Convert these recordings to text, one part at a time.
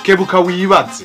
kebuka wibaze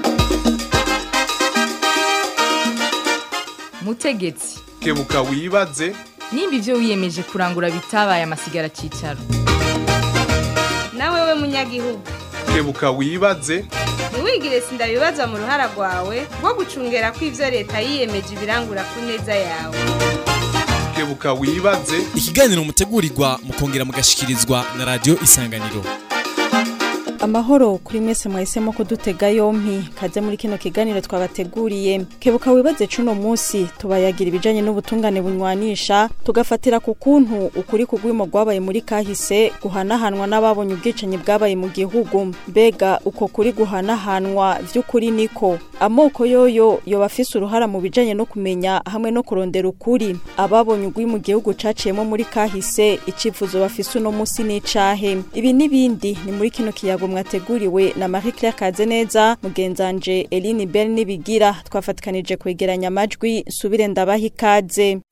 mutegetsi kebuka wibaze nimba ibyo wiyemeje kurangura bitabaye amasigara cyicaro nawe we munyagihugu kebuka wibaze ntiwigire sindabibaza mu ruhara rwawe rwo gucungera ko ibyo leta yiyemeje ibirangura ku neza yawe kebuka wibaze ikiganiro mutegurirwa mukongera mugashikirizwa na radio isanganiro amahoro kuri mwese mwahisemo kudutega yompi kaze muri kino kiganiro twabateguriye kebuka wibaze cuno munsi tubayagira ibijanye n'ubutungane bunywanisha tugafatira ku kuntu ukuri kugwimo rwabaye muri kahise guhanahanwa n'ababonye ubwicanyi bwabaye mu gihugu mbega uko kuri guhanahanwa vy'ukuri niko amoko yoyo yoba afise uruhara mu bijanye no kumenya hamwe no kurondera ukuri ababonye ugwi mu gihugu caciyemo muri kahise icifuzo bafise uno munsi n'icahe ibi n'ibindi ni muri kino kiyago mwateguriwe na Marie Claire Kazeneza mugenzanje Eline Bell nibigira twafatikanije kwegeranya amajwi subire ndabaha ikaze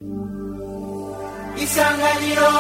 isanganiro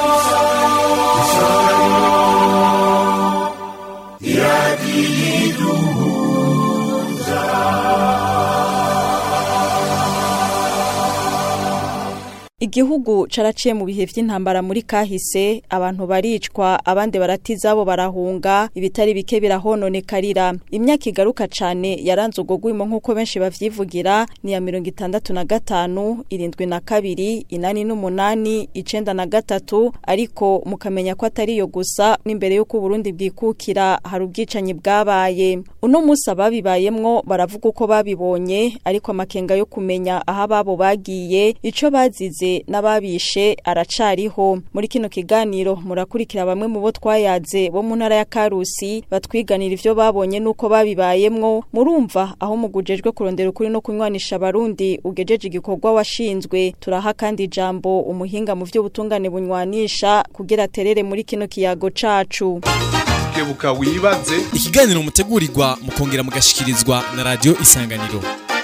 Igihugu caraciye mu bihe vy'intambara muri kahise abantu baricwa abandi baratiza abo barahunga ibitari bike birahononekarira imyaka igaruka cane yaranze ubwo gwimo nk'uko benshi bavyivugira ni ya mirongo itandatu na gatanu irindwi na kabiri inani n'umunani icenda na gatatu ariko mukamenya ko atari yo gusa n'imbere y'uko Burundi bwikukira hari ubwicanyi bwabaye uno musi ababibayemwo baravuga uko babibonye ariko amakenga yo kumenya aho ababo bagiye ico bazize n'ababishe aracariho muri kino kiganiro murakurikira bamwe mu bo twayaze bo mu ntara ya Karusi batwiganira ivyo babonye nuko babibayemwo murumva aho mugujejwe kurondera ukuri no kunywanisha abarundi ugejeje igikorwa washinzwe turaha kandi ijambo umuhinga mu vy'ubutungane bunywanisha kugira aterere muri kino kiyago cacu kebuka wibaze ikiganiro mutegurirwa mukongera mugashikirizwa na radio isanganiro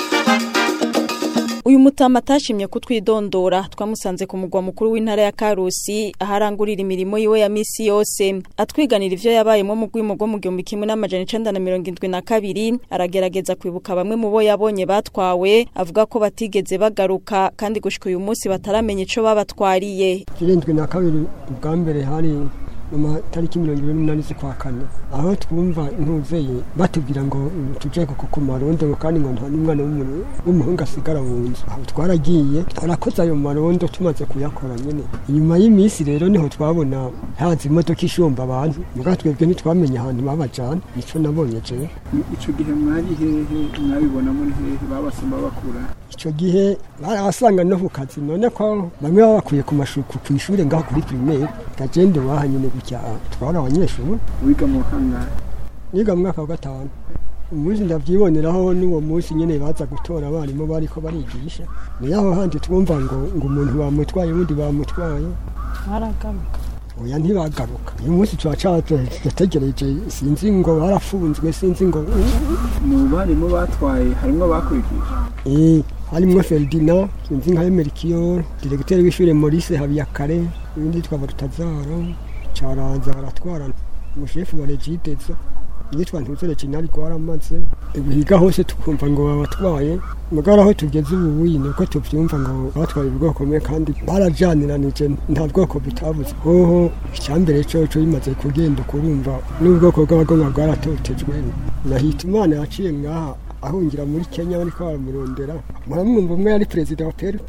uyu mutama atashimye kutwidondora twamusanze ku mugwa mukuru w'intara ya Karusi aharangurira imirimo yiwe ya misi yose atwiganira ivyo yabayemo mu gwimo rwo mu gihumbi kimwe n'amajana icenda na mirongo indwi na kabiri aragerageza kwibuka bamwe mu bo yabonye batwawe avuga ko batigeze bagaruka kandi gushika uyu munsi bataramenya ico babatwariye irindwi na kabiri ubwa mbere hari mu matariki mirongo ibiri n'umunani z'ukwa kane aho twumva intuzeye batubwira ngo tuje ku marondo ngo kandi ngo nta n'umwana w'umuhungu asigara mu nzu aho twaragiye twarakoze ayo marondo tumaze kuyakora nyine inyuma y'iminsi rero niho twabona haza imodoka ishomba abantu muga twebwe ntitwamenye ahantu babajana nico nabonye jewe ico gihe mwari hehe mwabibona muri hehe babasoma bakura ico gihe barabasanga no ku kazi none ko bamwe babakuye ku mashuku ku ishure ngaho kuri primaire gagende waha nyine gutya twari abanyeshuri wiga mu kangahe niga mu mwaka wa gatanu umunsi ndavyiboneraho n'uwo munsi nyene baza gutora abarimu bariko barigisha niyaho handi twumva ngo ngo umuntu bamutwaye ubundi bamutwaye baragaruka oya ntibagaruka uyu munsi turacategereje sinzi ngo barafunzwe sinzi ngo mu barimu batwaye harimwo bakurikije eh harimwo Ferdinand sinzi nka Emerikio directeur w'ishure Maurice Habiyakare ibindi twaba tutazaro caranza baratwara umushefu wa Regitezo yitwa ntuzere kinari kwaramaze ibihiga hose tukumva ngo babatwaye mugara aho tugeze ubu wino ko tuvyumva ngo batwaye ubwoko bumwe kandi barajaniranije nta bwoko butabuze hoho icyambere coco bimaze kugenda ukurumva n'ubwoko bw'abagomba bwaratotejwe nahita imana yaciye ngaha ahungira muri kenya bariko baramurondera muramwumva umwe yari perezida wa perupe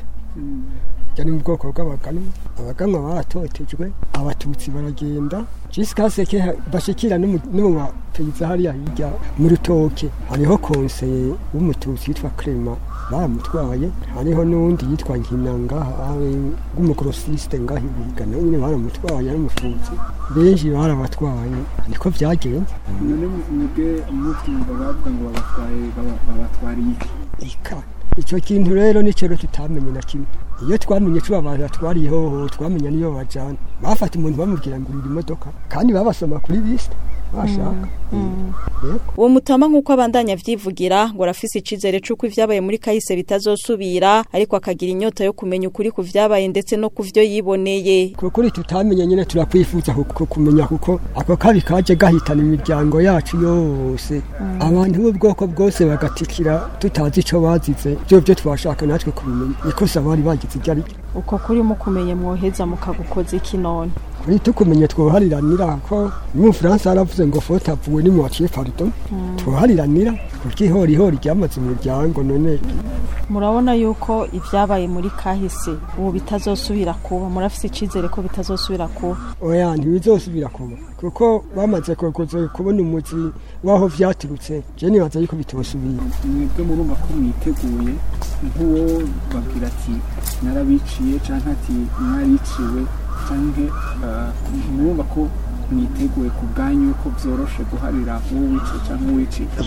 yari mu bwoko bw'abaganwa abaganwa baratotejwe abatutsi baragenda jisikaseke bashikira no mu bapeyiza hariya hirya mu rutoke hariho konseye w'umututsi yitwa krema baramutwaye hariho n'uwundi yitwa nkinanga w'umukorosisite ngaho ibiga nawe nyine baramutwaye n'umututsi benshi barabatwaye niko byagenze none mwebwe muvyumva bavuga ngo babatwaye babatwariye ika icyo kintu rero nicyo rero tutamenye na kimwe iyo twamenye co babatwariye hoho twamenya niyo bajana bafata umuntu bamubwira ngo urira imodoka kandi babasoma kuri bisi bashaka yego uwo mutama nk'uko abandanya avyivugira ngo arafise icizere c'uko ivyabaye muri kahise bitazosubira ariko akagira inyota yo kumenya ukuri ku vyabaye ndetse no ku vyo yiboneye kuri tutamenye nyine turakwifuza ku- kumenya kuko ako kabi kaje gahitana imiryango yacu yose abantu b'ubwoko bwose bagatikira tutazi ico bazize byo byo twashaka natwe kubimenya ikosa bari bagize iryo ari ryo uko kuri mukumenye mwoheza mukagukoza iki none kuri tukumenye twohariranira ko n'umufaransa yaravuze ngo fote avuwe ni muwaciye pardon twohariranira kurya ihorihori ryamaze imiryango none murabona yuko ivyabaye muri kahise ubu bitazosubira kuba murafise icizere ko bitazosubira kuba oya ntibizosubira kuba kuko bamaze kuza kubona umuzi w'aho vyaturutse je nibaza yuko bitosubira mwebwe murumva ko mwiteguye nk'uwo babwira ati narabiciye canke ati mwariciwe canke eh, murumva ko mwiteguye ku bwanyu ko vyoroshe guharira uwo wiciye canke uwicika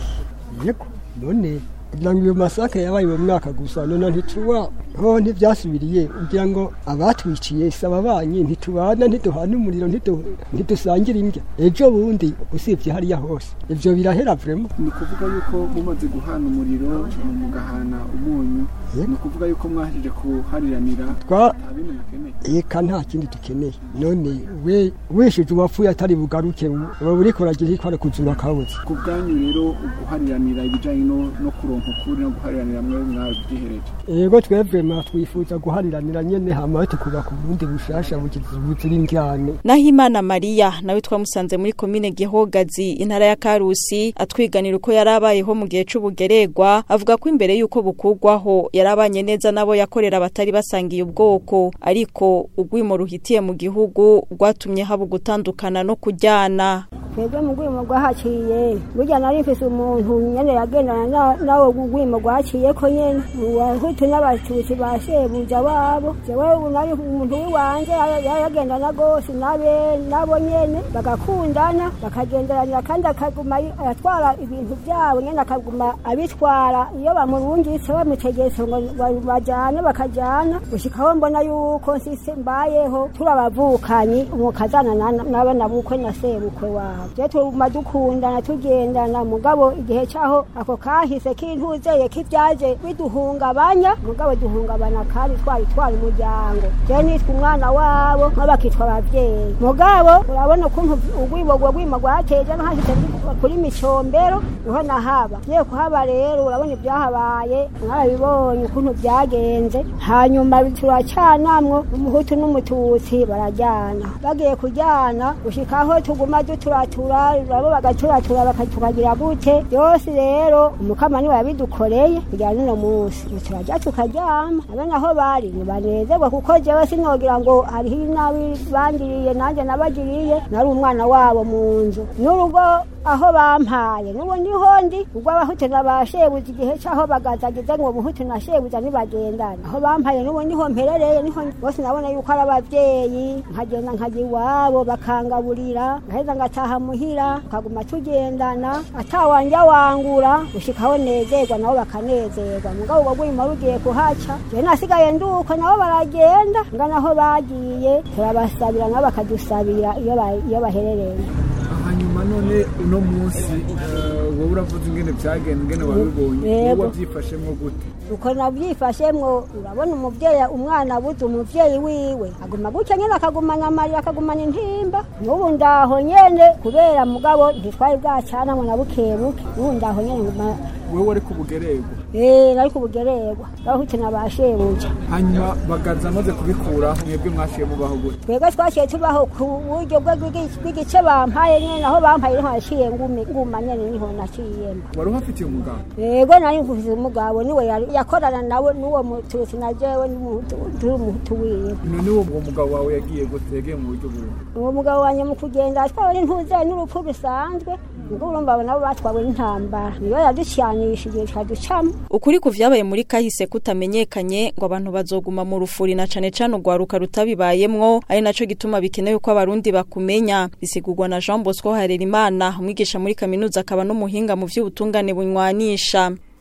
yego none kugira ngo iyo masaka yabaye uwo mwaka gusa none ntituba ho ntivyasubiriye kugira ngo abatwiciye saba banyi ntitubana ntiduhana umuriro ntidu- ntidusangira indya ejo bundi usibye hariya hose ivyo birahera vrema ni ukuvuga yuko mumaze guhana umuriro mugahana umunyu ni ukuvuga yuko mwahirije kuhariranira Twa- nta bindi mukeneye eka nta kindi dukeneye none we wishije uwapfuye atari bugaruke uba uriko uragira iko ari kuzura kabuze ku bwanyu rero uguhariranira ibijanye no no kuronka ukuri no guhariranira mwe mwabyihereje ego twebwe twifuza guhariranira nyene hama tukubaka uburundi bushasha bugize buzira indyane Nahimana Maria nawe twamusanze muri komine Gihogazi intara ya Karusi atwiganira uko yarabayeho mu gihe c'ubugeregwa avuga ko imbere yuko bukugwaho yarabanye neza nabo yakorera abatari basangiye ubwoko ariko ugwimo ruhitiye mu gihugu rwatumye haba gutandukana no kujyana twebwe mu rwimo rwahaciye burya nari mfise umuntu nyene yagendana na- nawe rwimo rwaciye ko nyene abahutu n'abatutsi ba shebuja wabo jewe ubu nari umuntu w'iwanje ya- ya- yagendana rwose nabe nabo nyene bagakundana bakagenderanira kandi akaguma ari- aratwara ibintu vyabo nyene akaguma abitwara iyo bamurungitse bamutegetse ngo ba- bajane bakajana gushikaho mbona yuko nsise mbayeho turabavukanyi umukazana na- n'abana bukwe na sebukwe wabo je tuma dukundana tugendana mugabo igihe caho ako kahise kintuzeye kivyaje biduhungabanya mugabo duhungabana kandi twari twari umuryango je nitwa umwana wabo nko bakitwa abavyeyi mugabo urabona ukuntu urwibo rwo rwimo rwateje no hashitse kuri micombero niho nahaba ngiye kuhaba rero urabona ibyahabaye mwarabibonye ukuntu byagenze hanyuma turacanamwo umuhutu n'umututsi barajyana bagiye kujyana gushikaho tuguma duturatura nabo bagaturatura baka- tukagira gute byose rero umukama niwe yabidukoreye kugira n'uno munsi turajya tukaryama abana aho bari ntibanezerwa kuko jewe sinogira ngo hariho inabi bangiriye nanjye nabagiriye nari umwana wabo mu nzu n'urugo aho bampaye n'ubu niho ndi ubwo abahutu na ba shebuja igihe cy'aho bagazagize ngo umuhutu na shebuja ntibagendane aho bampaye n'ubu niho mperereye niho bose nabona yuko ari abavyeyi nkagenda nkajya iwabo bakangaburira ngaheza ngataha muhira tukaguma tugendana atawanja wangura gushikaho nezerwa nabo bakanezerwa mugabo ubwo bwima rugiye kuhaca jewe nasigaye nduko nabo baragenda ngana aho bagiye turabasabira nabo bakadusabira iyo ba- iyo baherereye hanyuma none uno munsi eh, wowe uravuze ingene byagenda ingene wabibonye Yego. wowe wabyifashemo gute uko nabyifashemwo urabona umuvyeyi umwana abuze umuvyeyi wiwe aguma gutya nyene akagumana amarira akagumana intimba n'ubu ndaho nyene kubera mugabo ntitwari bwacanamwe na bukebuke n'ubu ndaho nyene nguma wowe wari ku bugererwa eh nari kubugererwa bahute na bashebuja hanyuma bagaza amaze kubikuraho mwebwe mwashiye mubaho gute twebwe twaciye tubaho ku buryo bwe bw'igi- bw'igice bampaye nyene aho bampaye niho naciye ngumi nguma nyene niho naciyemo wari uhafitiye umugabo yego nari mvuze umugabo niwe yari- yakorana nawe n'uwo mututsi na jewe n'umuhutu turi umuhutu wiwe none uwo uwo mugabo wawe yagiye gute yagiye mu buryo bumwe uwo mugabo wanjye mu kugenda atwawe n'intuze n'urupfu rusanzwe ubwo urumva nabo batwawe n'intambara niyo yaducanishije ikaducamo ukuri ku vyabaye muri kahise kutamenyekanye ngo abantu bazoguma mu rufuri na cane cane urwaruka rutabibayemwo ari naco gituma bikenewe ko abarundi bakumenya bisigurwa na Jean Bosco Harerimana umwigisha muri kaminuza akaba n'umuhinga mu vy'ubutungane bunywanisha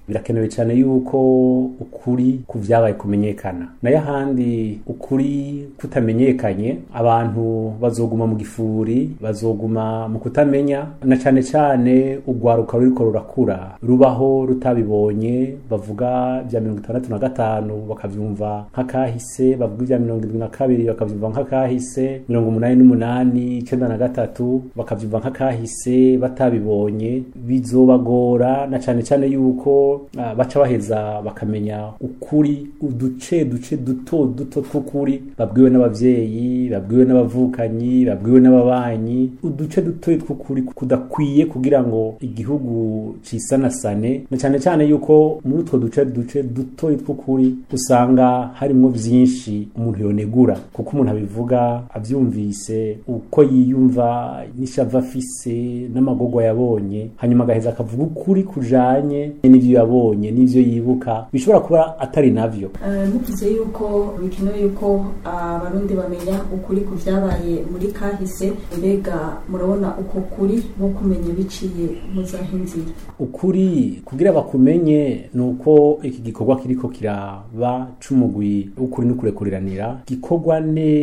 birakenewe cyane yuko ukuri ku vyabaye kumenyekana nayo ahandi ukuri kutamenyekanye abantu bazoguma mu gifuri bazoguma mu kutamenya na cane cane urwaruka ruriko rurakura rubaho rutabibonye bavuga vya mirongo itandatu na gatanu bakavyumva nk'akahise bavuga ivya mirongo irindwi na kabiri bakavyumva nk'akahise mirongo umunani n'umunani icenda na gatatu bakavyumva nk'akahise batabibonye bizobagora na cane cane yuko uh, baca baheza bakamenya ukuri uduce duce duto duto tw'ukuri babwiwe n'abavyeyi babwiwe n'abavukanyi babwiwe n'ababanyi uduce duto tw'ukuri kudakwiye kugira ngo igihugu cisanasane na cane cane yuko muri utwo duce duce duto tw'ukuri usanga harimwo vyinshi umuntu yonegura kuko umuntu abivuga avyumvise uko yiyumva n'ishava afise n'amagorwa yabonye hanyuma agaheza akavuga ukuri kujanye n'ivyo yabonye n'ivyo yibuka bishobora kuba atari navyo ntukize yuko bikenewe yuko abarundi bamenya ukuri ku vyabaye muri kahise mbega murabona uko kuri nko kumenya biciye muzahinzira ukuri kugira bakumenye ni uko iki gikorwa kiriko kiraba c'umugwi w'ukuri n'ukurekuriranira gikorwa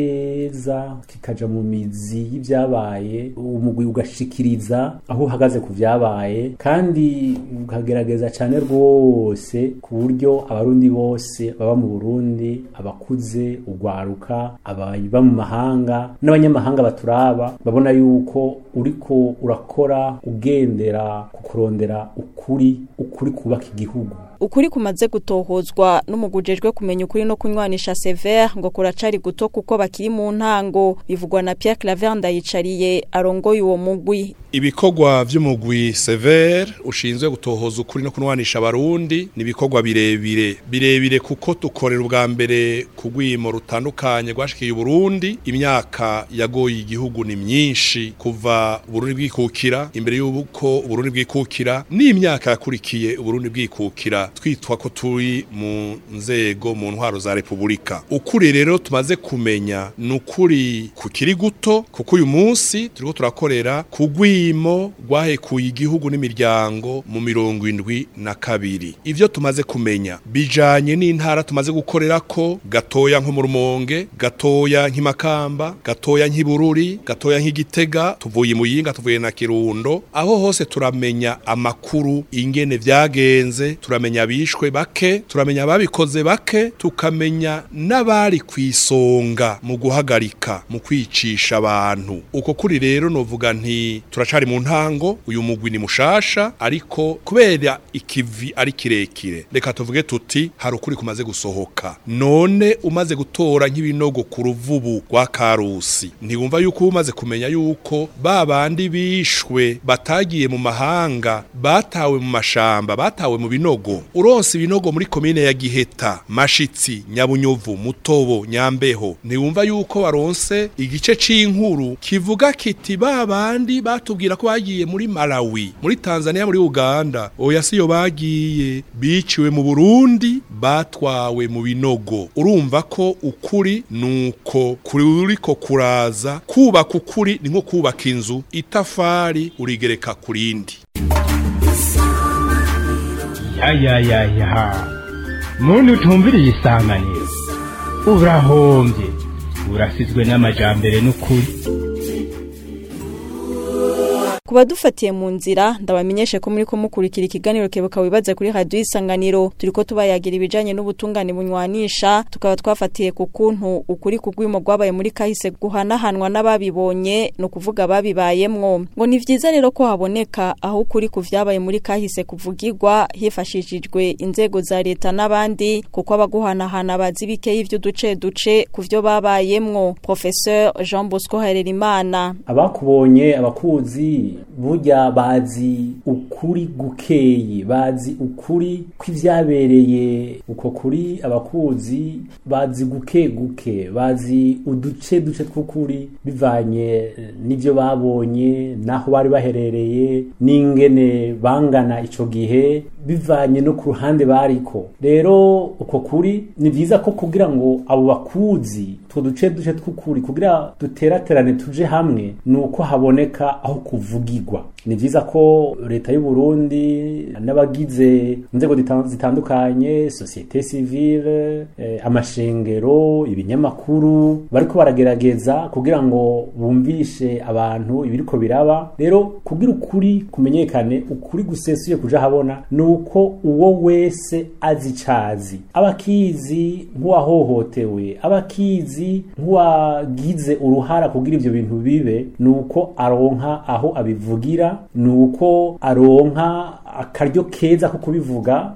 neza kikaja mu mizi y'ivyabaye umugwi ugashikiriza aho uhagaze ku vyabaye kandi ukagerageza cane rwose ku buryo abarundi bose baba mu burundi abakuze urwaruka ababa mu mahanga n'abanyamahanga baturaba babona yuko uriko urakora ugendera ku kurondera ukuri ukuri kubaka igihugu ukuri kumaze gutohozwa n'umugujejwe kumenya ukuri no kunywanisha Sever ngo kuracari guto kuko bakiri mu ntango bivugwa na Pierre Claver ndayicariye arongoye uwo mugwi ibikorwa vy'umugwi Sever ushinzwe gutohoza ukuri no kunwanisha abarundi ni ibikorwa birebire birebire kuko dukorera ubwa mbere ku rwimo rutandukanye rwashikiye Burundi imyaka yagoye igihugu ni myinshi kuva Burundi bwikukira imbere y'uko Burundi bwikukira n'imyaka yakurikiye Burundi bwikukira twitwa ko turi mu nzego mu ntwaro za Republika ukuri rero tumaze kumenya ni ukuri kukiri guto kuko uyu munsi turiko turakorera ku rwimo rwahekuye igihugu n'imiryango mu mirongo indwi na kabiri ivyo tumaze kumenya bijanye n'intara tumaze gukorera ko gatoya nko mu rumonge gatoya nk'imakamba gatoya nk'ibururi gatoya nk'igitega tuvuye mu yinga tuvuye na kirundo aho hose turamenya amakuru ingene vyagenze turamenya abishwe bake turamenya ababikoze bake tukamenya n'abari ku isonga mu guhagarika mu kwicisha abantu uko kuri rero novuga nti turacari mu ntango uyu mugwi ni mushasha ariko kubera ikivi ari kirekire reka tuvuge tuti hari ukuri kumaze gusohoka none umaze gutora nk'ibinogo ku ruvubu rwa karusi ntiwumva yuko umaze kumenya yuko ba bandi bishwe batagiye mu mahanga batawe mu mashamba batawe mu binogo uronse ibinogo muri komine ya Giheta Mashitsi Nyabunyuvu Mutobo Nyambeho ntiwumva yuko waronse igice c'inkuru kivuga kiti babandi batubwira ko bagiye muri Malawi muri Tanzania muri Uganda oya siyo bagiye biciwe mu Burundi batwawe mu binogo urumva ko ukuri nuko kuriko kuraza kubaka ukuri ni nko kubaka inzu itafari urigereka kurindi yayayayaha muntu utumviriye isanganiro urahombye urasizwe n'amajambere n'ukuri kuba dufatiye mu nzira ndabamenyeshe ko muri ko mukurikira ikiganiro kebuka wibaze kuri radio isanganiro turiko tubayagira ibijanye n'ubutungane bunywanisha tukaba twafatiye ku kuntu ukuri kugwimo gwabaye muri kahise guhanahanwa n'ababibonye no kuvuga babibayemwo ngo ni vyiza rero ko haboneka aho ukuri ku vyabaye muri kahise kuvugirwa hifashishijwe inzego za leta n'abandi kuko abaguhanahana bazi bike y'ivyo duce duce ku vyo babayemwo professeur Jean Bosco Harerimana abakubonye abakuzi burya bazi ukuri gukeye bazi ukuri kw'ivyabereye uko kuri abakuzi bazi guke guke bazi uduce duce tw'ukuri bivanye n'ivyo babonye naho bari baherereye n'ingene bangana ico gihe bivanye no ku ruhande bariko rero uko kuri ni vyiza ko kugira ngo abo bakuzi two duce duce tw'ukuri kugira duteraterane tuje hamwe ni uko haboneka aho kuvugirwa ni vyiza ko leta y'u Burundi n'abagize inzego dita- zitandukanye societe civile eh, amashengero ibinyamakuru bariko baragerageza kugira ngo bumvishe abantu ibiriko biraba rero kugira ukuri kumenyekane ukuri gusesuye kuja habona nuko uwo wese azi icazi abakizi nk'uwahohotewe abakizi nk'uwagize uruhara kugira ivyo bintu bibe nuko aronka aho abivugira nuko aronka akaryo keza ko kubivuga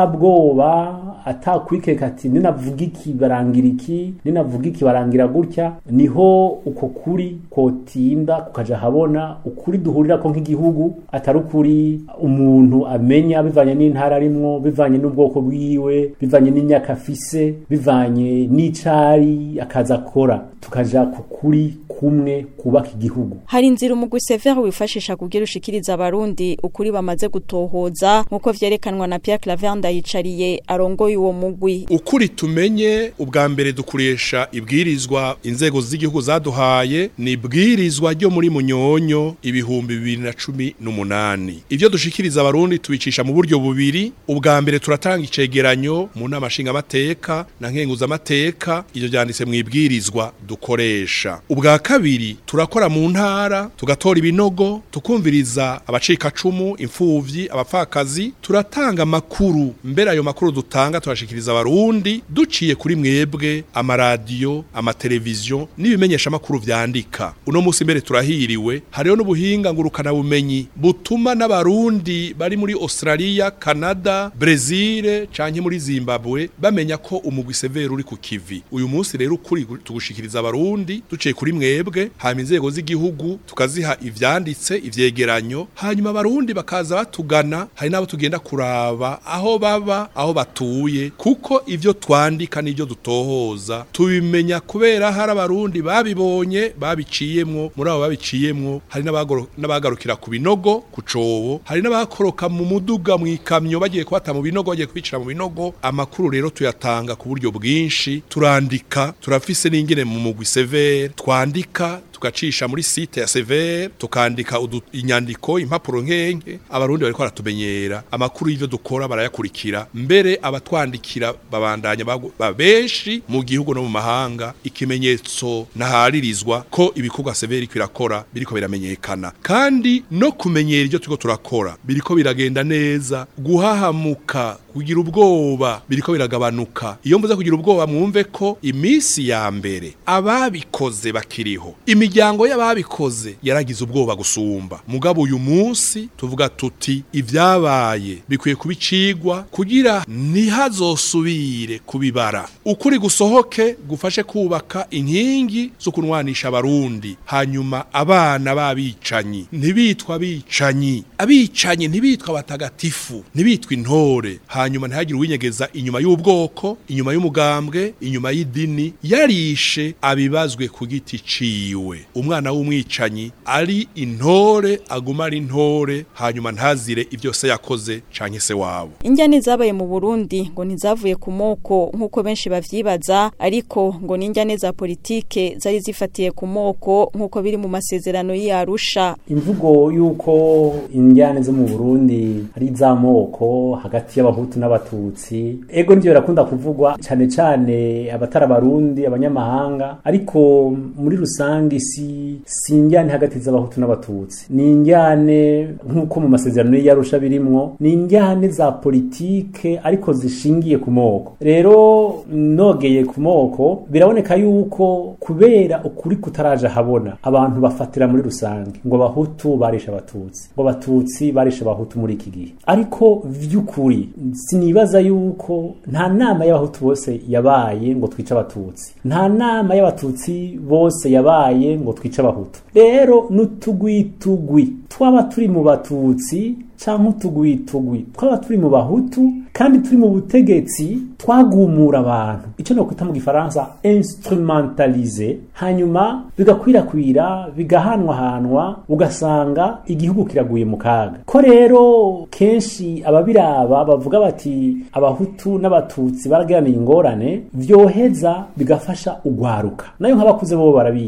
atabwoba atakwikeka ati ninavuga iki barangira iki ninavuga iki barangira gutya niho uko kuri kotinda kukaja habona ukuri duhurira ko nk'igihugu atari ukuri umuntu amenya bivanye n'intara arimwo bivanye n'ubwoko bwiwe bivanye n'imyaka afise bivanye n'icari akaza akora tukaja ku kuri kumwe kubaka igihugu hari inzira umugwi severe wifashisha kugira ushikiriza abarundi ukuri bamaze gutohoza nk'uko vyerekanwa na Pierre Claver Ndayicariye arongoye uwo mugwi ukuri tumenye ubwa mbere dukoresha ibwirizwa inzego z'igihugu zaduhaye ni ibwirizwa ryo muri munyonyo ibihumbi bibiri na cumi n'umunani ivyo dushikiriza abarundi tubicisha mu buryo bubiri ubwa mbere turatanga icegeranyo mu nama nshingamateka na nkenguzamateka ivyo vyanditse mu ibwirizwa dukoresha ubwa kabiri turakora mu ntara tugatora ibinogo tukumviriza abacikacumu imfuvyi abapfakazi turatanga amakuru mbere ayo makuru dutanga turashikiriza abarundi duciye kuri mwebwe amaradiyo amateleviziyo n'ibimenyesha makuru vyandika uno musi mbere turahiriwe hariho n'ubuhinga ngurukana bumenyi butuma n'abarundi bari muri Australia Canada Brazil canke muri Zimbabwe bamenya ko umugwi severe uri ku kivi uyu munsi rero ukuri tugushikiriza abarundi duciye kuri mwebwe hanyuma inzego z'igihugu tukaziha ivyanditse ivyegeranyo hanyuma abarundi bakaza batugana hari n'abo tugenda kuraba aho baba aho batuye kuko ivyo twandika n'ivyo dutohoza tubimenya kubera hari abarundi babibonye babiciyemwo muri abo babiciyemwo hari n'abagoro- n'abagarukira ku binogo ku cobo hari n'abakoroka mu muduga mu ikamyo bagiye kubata mu binogo bagiye kubicira mu binogo amakuru rero tuyatanga ku buryo bwinshi turandika turafise n'ingene mu mugwi severe twandika tugacisha muri site ya severe tukandika udu- inyandiko impapuro nkenke abarundi bariko baratumenyera amakuru y'ivyo dukora barayakurikira mbere abatwandikira babandanya bagu- ba benshi mu gihugu no mu mahanga ikimenyetso naharirizwa ko ibikorwa severe iriko irakora biriko biramenyekana kandi no kumenyera ivyo turiko turakora biriko biragenda neza guhahamuka kugira ubwoba biriko biragabanuka iyo mvuze kugira ubwoba mwumve ko imisi ya mbere ababikoze bakiriho imiryango y'ababikoze yaragize ubwoba gusumba mugabo uyu munsi tuvuga tuti ivyabaye bikwiye kubicigwa kugira ntihazosubire kubibara ukuri gusohoke gufashe kubaka inkingi zo kunwanisha abarundi hanyuma abana babicanyi ntibitwa abicanyi abicanyi ntibitwa abatagatifu ntibitwa intore hanyuma ntihagire uwinyegeza inyuma y'ubwoko inyuma y'umugambwe inyuma y'idini yarishe abibazwe ku giti ciwe umwana w'umwicanyi ari intore aguma ari intore hanyuma ntazire ivyo se yakoze canke se wabo Injyane zabaye mu Burundi ngo ntizavuye ku moko nk'uko benshi bavyibaza ariko ngo n'injyane za politike zari zifatiye ku moko nk'uko biri mu masezerano y'Arusha imvugo y'uko injyane zo mu Burundi ari iz'amoko hagati y'abahutu n'abatutsi ego nivyo birakunda kuvugwa cane cane abatari abarundi abanyamahanga ariko muri rusange si si injyane hagati z'abahutu n'abatutsi ni injyane nk'uko mu masezerano y'Arusha birimwo ni injyane za politike ariko zishingiye ku moko rero nogeye ku moko biraboneka yuko kubera ukuri kutaraje habona abantu bafatira muri rusange ngo abahutu barisha abatutsi ngo abatutsi barisha abahutu muri iki gihe ariko vy'ukuri sinibaza yuko nta nama y'abahutu bose yabaye ngo twice abatutsi nta nama y'abatutsi bose yabaye ngo twice abahutu rero n'utugwitugwi twaba turi mu batutsi canke utugwitugwi twaba turi mu bahutu kandi turi mu butegetsi twagumura abantu ico nokwita mu gifaransa instrumentalize hanyuma bigakwirakwira bigahanwahanwa ugasanga igihugu kiraguye mu kaga ko rero kenshi ababiraba bavuga bati abahutu n'abatutsi baragiraniye ingorane vyoheza bigafasha ugwaruka nayo nk'abakuze bo barabizi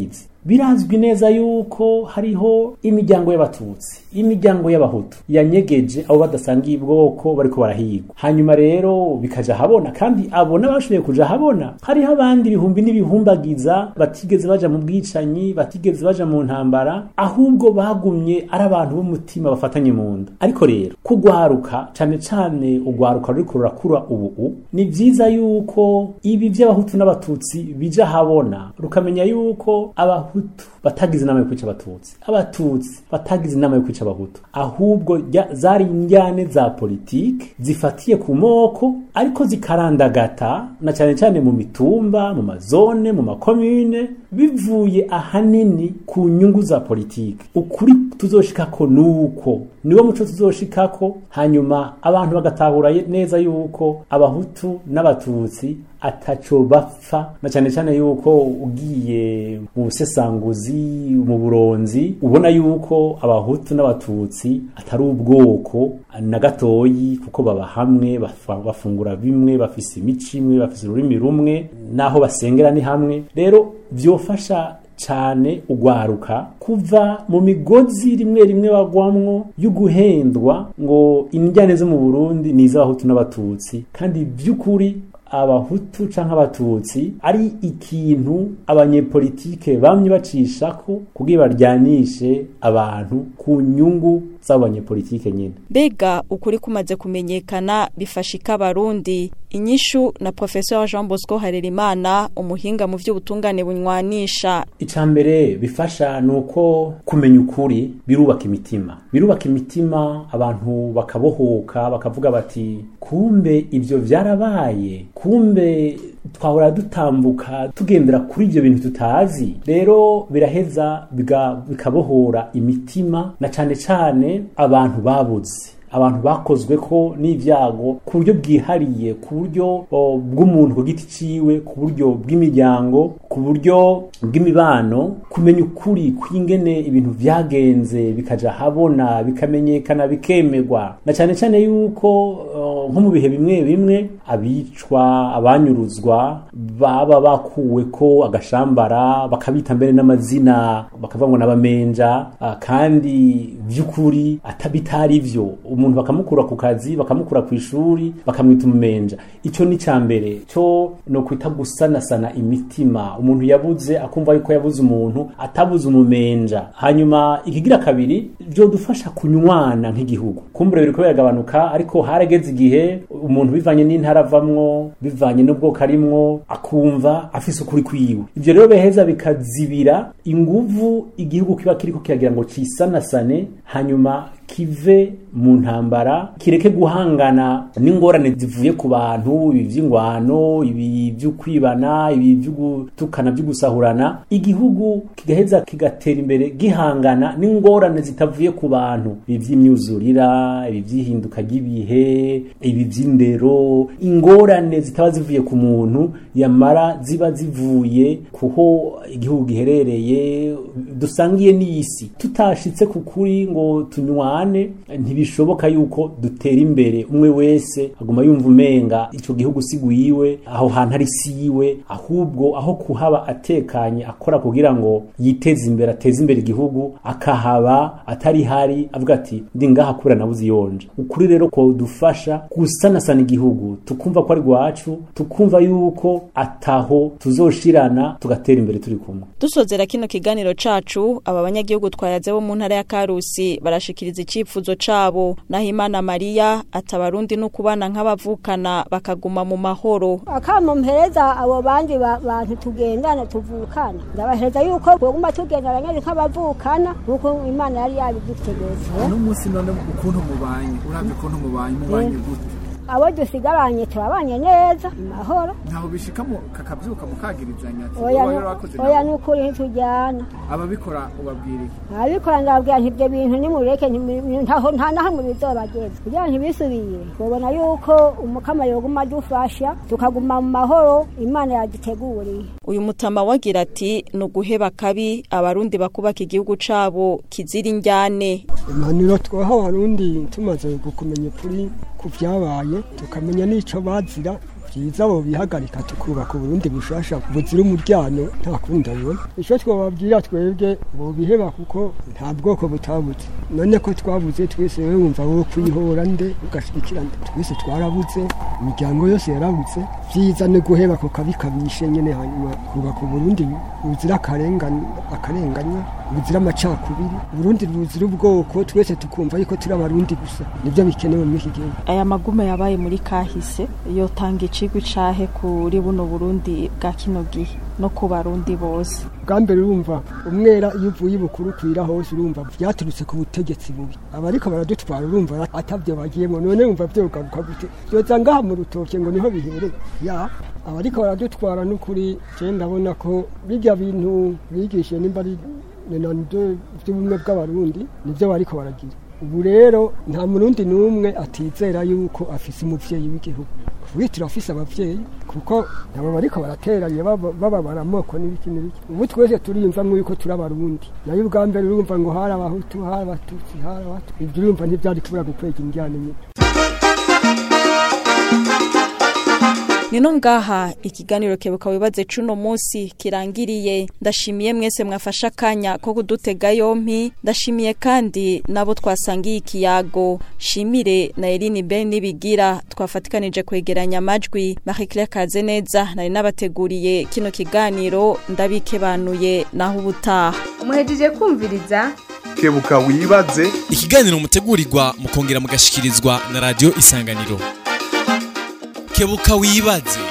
birazwi neza yuko hariho imiryango y'abatutsi imiryango y'abahutu yanyegeje abo badasangiye ubwoko bariko barahigwa hanyuma rero bikaja habona kandi abo n'abashoboye kuja habona hariho abandi ibihumbi n'ibihumbagiza batigeze baja mu bwicanyi batigeze baja mu ntambara ahubwo bagumye ari abantu b'umutima bafatanye mu nda ariko rero kugwaruka cane cane ugwaruka ruriko rurakura ubu ni vyiza yuko ibi vy'abahutu n'abatutsi bija habona rukamenya yuko abahutu batagize inama yo kwica abatutsi abatutsi batagize inama yo kwica abahutu ahubwo rya- zari injyane za politike zifatiye ku moko ariko zikarandagata na cyane cyane mu mitumba mu mazone mu makomune bivuye ahanini ku nyungu za politike ukuri tuzoshikako nuko niwo muco tuzoshikako hanyuma abantu bagatahura ye- neza yuko abahutu n'abatutsi ataco bapfa na cyane cyane yuko ugiye mu busesanguzi mu buronzi ubona yuko abahutu n'abatutsi atari ubwoko na gatoyi kuko baba hamwe bafa- bafungura bimwe bafise imico imwe bafise ururimi rumwe naho basengera ni hamwe rero vyofasha cane ugwaruka kuva mu migozi rimwe rimwe bagwamwo y'uguhendwa ngo injyane zo mu Burundi ni iz'abahutu n'abatutsi kandi by'ukuri abahutu canke abatutsi ari ikintu abanyepolitike bamye bacishako kugira baryanishe abantu ku nyungu z'abo banyepolitike nyene mbega ukuri kumaze kumenyekana bifashika abarundi inyishu na professeur Jean Bosco Harerimana umuhinga mu vy'ubutungane bunywanisha icambere bifasha nuko kumenya ukuri birubaka imitima birubaka imitima abantu bakabohoka bakavuga bati kumbe ivyo vyarabaye kumbe twahora dutambuka tugendera kuri ivyo bintu tutazi rero biraheza biga- bikabohora imitima na cane cane abantu babuze abantu bakozwe ko n'ivyago ku buryo bwihariye ku buryo o, bw'umuntu ku giti ciwe ku buryo bw'imiryango ku buryo bw'imibano kumenya ukuri kw'ingene ibintu vyagenze bikaja habona bikamenyekana bikemerwa na cane cane yuko o, nko mu bihe bimwe bimwe abicwa abanyuruzwa baba bakuwe ko agashambara bakabita mbere n'amazina bakavuga ngo n'abamenja ah, kandi vy'ukuri atabitari vyo umuntu bakamukura ku kazi bakamukura ku ishuri bakamwita umumenja ico ni ca mbere co no kwita gusanasana imitima umuntu yabuze akumva yuko yabuze umuntu atabuze umumenja hanyuma ikigira kabiri vyodufasha kunywana nk'igihugu kumbure biriko biragabanuka ariko harageze igihe umuntu bivanye n'intara avamwo bivanye n'ubwoko arimwo akumva afise ukuri kwiwe ivyo rero beheza bikazibira inguvu igihugu kiba kiriko kiragira ngo cisanasane hanyuma kive mu ntambara kireke guhangana n'ingorane zivuye ku bantu ibi vy'ingwano ibi vy'ukwibana ibi vy'ugutukana vy'ugusahurana igihugu kigaheza kigatera imbere gihangana n'ingorane zitavuye ku bantu ibi vy'imyuzurira ibi vy'ihinduka ry'ibihe ibi vy'indero ingorane zitaba zivuye ku muntu yamara ziba zivuye kuho igihugu giherereye dusangiye n'isi tutashitse ku kuri ngo tunywane ntibishoboka yuko dutera imbere umwe wese aguma yumva umenga ico gihugu sigwiwe aho hantu ari siwe ahubwo aho kuhaba atekanye akora kugira ngo yiteze imbere ateze imbere igihugu akahaba atari hari avuga ati ndi ngaha kubera nabuze iyonje ukuri rero ko dufasha gusanasana igihugu tukumva ko ari rwacu tukumva yuko ataho tuzoshirana tugatera imbere turi kumwe dusozera kino kiganiro cacu aba banyagihugu twayaze bo mu ntara ya Karusi barashikiriza icifuzo cabo naho Imana Maria atabarundi no kubana nk'abavukana bakaguma mu mahoro akamo mpereza abo bandi ba- bantu tugendana tuvukana ndabahereza yuko boguma tugendana nyene nk'abavukana nkuko imana yari yabidutegetse uno munsi none ukuntu mubanye uravye ukuntu mubanye mubanye gute abo dusigaranye turabanye neza mu mahoro ntaho bishika mu kakavyuka mukagirizanya ati oya uba nu- rero wakoze oya nabi. nukuri ntitujyana ababikora ubabwira iki abikora ndababwira nti ibyo bintu nimureke ntimu- ntaho nta na hamwe bizobageza kugira ngo ntibisubire tubona yuko umukama yoguma adufasha tukaguma mu mahoro imana yaduteguriye uyu mutama wagira ati ni uguheba kabi abarundi bakubaka igihugu cabo kizira injyane impanuro twaha abarundi tumaze kumenya ukuri ku byabaye tukamenya n'ico bazira byiza bo bihagarika tukubaka uburundi bushasha buzira umuryano nta kundi abibona ico twababwira twebwe bobiheba kuko nta bwoko butabuze none ko twabuze twese wewe wumva wo kwihora nde ugashigikira nde twese twarabuze imiryango yose yarabuze vyiza ni guheba ko kabikabishe nyene hanyuma kubaka uburundi buzira akarengane akarenganya buzira amacakubiri uburundi buzira ubwoko twese tukumva yuko turi abarundi gusa nibyo bikenewe muri iki gihugu aya magume yabaye muri kahise yotanga icigwa icahe kuri buno burundi bwa kino gihe no ku barundi bose bwa mbere urumva umwera iyo uvuye ibukuru kwira hose urumva byaturutse ku butegetsi bubi abariko baradutwara urumva atavyo bagiyemo none wumva vyogaruka gute vyoza ngaha mu rutoke ngo niho bihereye ya abariko baradutwara n'ukuri je ndabona ko birya bintu bigishe nimba ari nenando vy'ubumwe bw'abarundi nivyo bariko baragira ubu rero nta murundi n'umwe atizera yuko afise umuvyeyi w'igihugu witira afise abavyeyi kuko nabo bariko barateranye bababara amoko n'ibiki n'ibiki ubu twese turiyumvamwo yuko turi abarundi nayo ubwa mbere urumva ngo hari abahutu hari abatutsi hari abatu ibyo urumva ntivyari kubura gukwega indyane nyine Nino ngaha ikiganiro kebuka wibaze cuno musi kirangiriye ndashimiye mwese mwafasha akanya ko kudutega yompi ndashimiye kandi nabo twasangiye ikiyago shimire na Eline Ben nibigira twafatikanije kwegeranya amajwi Marie Claire Kazeneza nari nabateguriye kino kiganiro ndabikebanuye naho ubutaha muhejeje kumviriza kebuka wibaze ikiganiro mutegurirwa mukongera mugashikirizwa na radio isanganiro kebuka wibaze